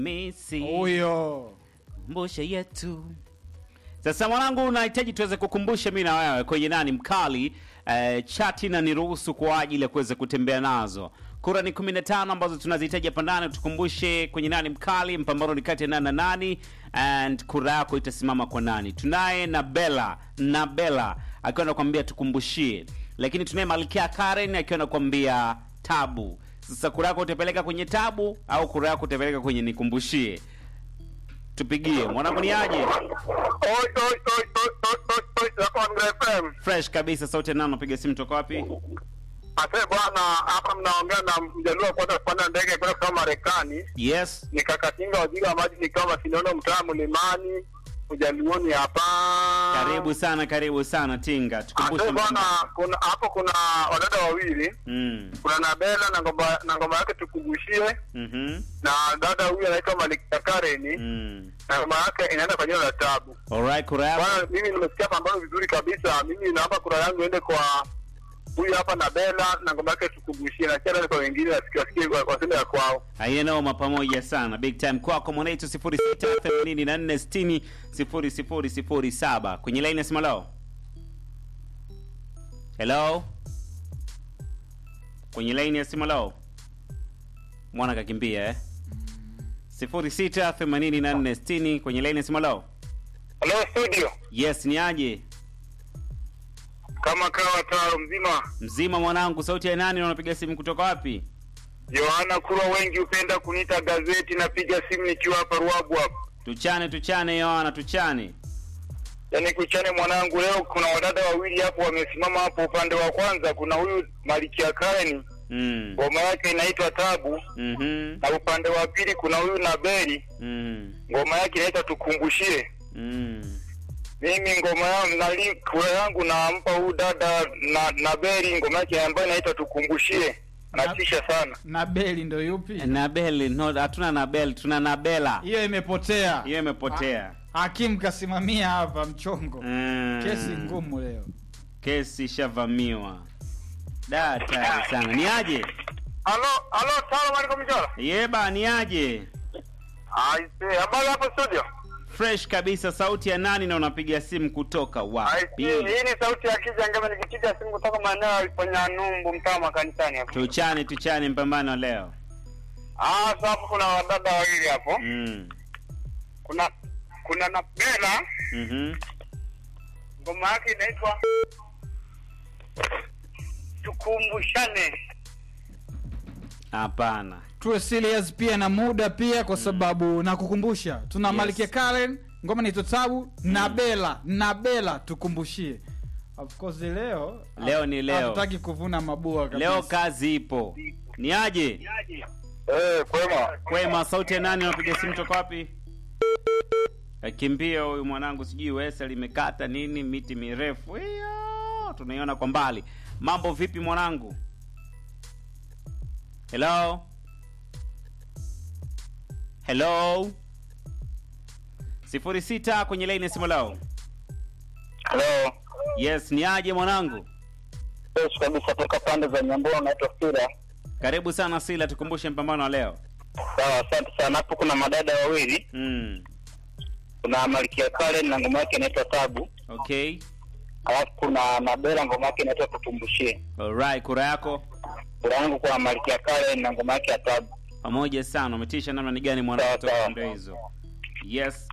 Misi Huyo. kumbushe yetu. Sasa mwanangu, unahitaji tuweze kukumbusha mimi na wewe kwenye nani mkali eh, chati na niruhusu kwa ajili ya kuweza kutembea nazo. Kura ni 15 ambazo tunazihitaji hapa ndani, tukumbushe kwenye nani mkali, mpambano ni kati ya nani na nani, and kura yako itasimama kwa nani. Tunaye Nabela Nabela akiwa anakuambia tukumbushie, lakini tunaye Malkia Karen akiwa anakuambia tabu. Sasa kura yako utapeleka kwenye tabu au kura yako utapeleka kwenye nikumbushie? Tupigie mwanangu, ni aje? Oi, oi, oi, oi, oi, oi, oi, yako Andra FM. fresh kabisa sauti ya nano piga simu toka wapi Ase bwana, hapa mnaongea na mjaluo wa kwanza kupanda ndege kwenda kusoma Marekani. yes Nikakatinga wajiri wa maji nikiwa Masinono, mtaa Mlimani, ujaluoni hapa. karibu sana karibu sana tinga tukumbushe Ase bwana, mtandao. kuna hapo kuna wadada wawili, mm. kuna Nabela na ngoma na ngoma yake tukumbushie, mhm na dada huyu anaitwa Malkia Karen mm. na ngoma yake inaenda kwa jina la Tabu. alright kura yako Bwana, mimi nimesikia pambano vizuri kabisa. Mimi naomba kura yangu iende kwa huyu hapa na Bela na ngoma yake tukumbushie, na chana kwa wengine wasikie wasikie kwa kwa sema ya kwao. aiyenoma pamoja sana big time kwako mwanaitu 0684600007 kwenye line ya simu lao hello kwenye line ya simu lao mwana kakimbia eh 068460 kwenye line ya simu lao Hello studio, yes ni aje kama kawa taro mzima. mzima mwanangu sauti ya nani na unapiga simu kutoka wapi Yohana Kurwa, wengi hupenda kuniita gazeti. Napiga simu nikiwa hapa Ruabu hapa. tuchane tuchane yohana tuchane Yaani kuchane mwanangu, leo kuna wadada wawili hapo wamesimama hapo. Upande wa kwanza kuna huyu Malikia Karen, mm. ngoma yake inaitwa Tabu, mm-hmm. na upande wa pili kuna huyu Nabeli, mm. ngoma yake inaitwa Tukumbushie. mm. mimi ngoma yangu nali kura yangu nampa huyu dada na na Beri ngoma yake ambayo inaitwa tukumbushie natisha sana Na beli ndo yupi? nabel no hatuna nabel tuna nabela Hiyo imepotea. hiyo imepotea Hakimu kasimamia hapa mchongo. Mm. Kesi ngumu leo. kesi ishavamiwa da tayari sana ni aje halo halo salamu alaikum mjora yeba ni aje aise habari hapo studio fresh kabisa sauti ya nani na unapiga simu kutoka aise wapi hii ni sauti ya kija ngema nikipiga simu kutoka maeneo ya Iponya Numbu mtaa makanisani hapo tuchane tuchane mpambano leo ah sasa hapo kuna wadada wawili hapo mm. kuna kuna na Bella mm-hmm. ngoma yake inaitwa tukumbushane hapana Tuwe serious pia na muda pia kwa sababu nakukumbusha tuna Yes. Malkia Karen ngoma ni Tabu na Bella na Bella tukumbushie. Of course leo Leo ni leo. Hatutaki kuvuna mabua kabisa. leo kazi ipo ni aje eh kwema kwema sauti ya nani unapiga simu toka wapi akimbia huyu mwanangu sijui wesa limekata nini miti mirefu hiyo tunaiona kwa mbali mambo vipi mwanangu hello hello sifuri sita kwenye laini ya simu lao halo yes ni aje mwanangu Yes, kabisa toka pande za Nyambura naitwa Sira. karibu sana sila tukumbushe mpambano wa leo Sawa, asante sana. Hapo kuna madada wawili, mm. kuna Malkia Karen na ngoma yake inaitwa Tabu, okay alafu kuna Nabela ngoma yake inaitwa Tutumbushie. alright kura yako Kura yangu kwa Malkia Karen na ngoma yake ya Tabu. pamoja sana umetisha namna ni gani mwana Sawa, kutoka sawa. pande hizo yes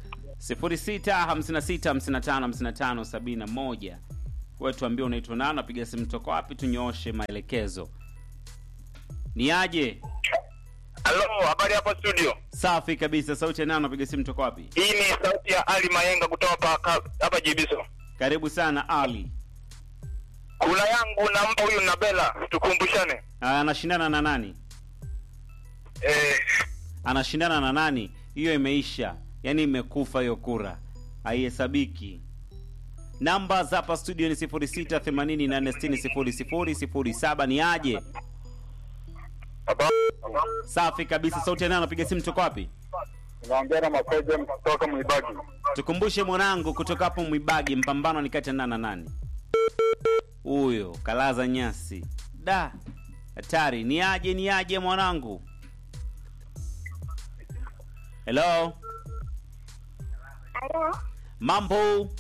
0656555571 wewe tuambie unaitwa nani napiga simu toka wapi tunyooshe maelekezo ni aje Halo, habari hapo studio. safi kabisa sauti ya nani napiga simu toka wapi Hii ni sauti ya Ali Mayenga kutoka hapa hapa Jibiso. karibu sana ali Kura yangu nampa huyu Nabela, tukumbushane. Ah, anashindana na nani Eh, anashindana na nani hiyo imeisha yaani imekufa hiyo kura haihesabiki namba za hapa studio ni 0688600007 ni aje baba. safi kabisa sauti ya nani anapiga simu toka wapi Naongea na Makoje kutoka Mwibagi. tukumbushe mwanangu kutoka hapo mwibagi mpambano ni kati ya nani na nani huyo kalaza nyasi da hatari ni aje ni aje mwanangu Hello, Halo, mambo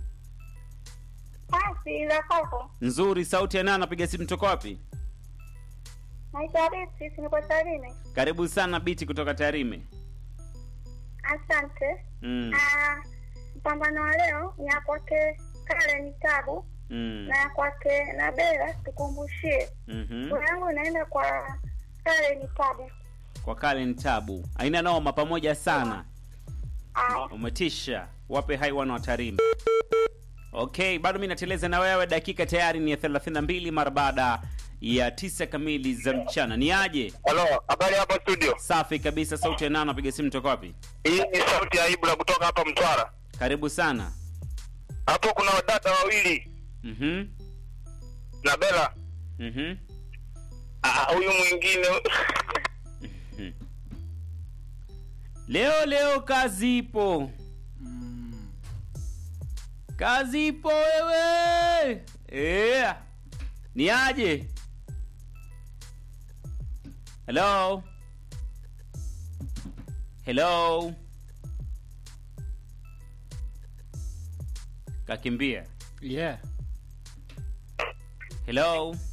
basi za kwako. nzuri. Sauti ya nani? Anapiga simu toka wapi? Naitwa Beatrice, niko Tarime. Karibu sana Biti kutoka Tarime. Asante. Mm. Ah, mpambano wa leo ni ya kwake Karen Tabu Mm. na ya kwake Nabela, tukumbushie. Mhm. Kura yangu inaenda kwa Karen Tabu. Kwa Kalen Tabu, aina noma, pamoja sana, Aya, umetisha. Wape hai wana wa Tarime. Okay, bado mi nateleza na wewe, dakika tayari ni ya 32 mara baada ya tisa kamili za mchana. Ni aje? Halo, habari hapo studio. Safi kabisa. Sauti ya nani? Napiga simu toka wapi? Hii ni sauti ya Ibra kutoka hapa Mtwara. Karibu sana. Hapo kuna wadada wawili Mhm. na Bela. Mhm. Ah, huyu mwingine Leo leo kazi ipo, Mm. kazi ipo wewe. Yeah. Ni aje? Hello. Hello. Kakimbia. Yeah. Hello.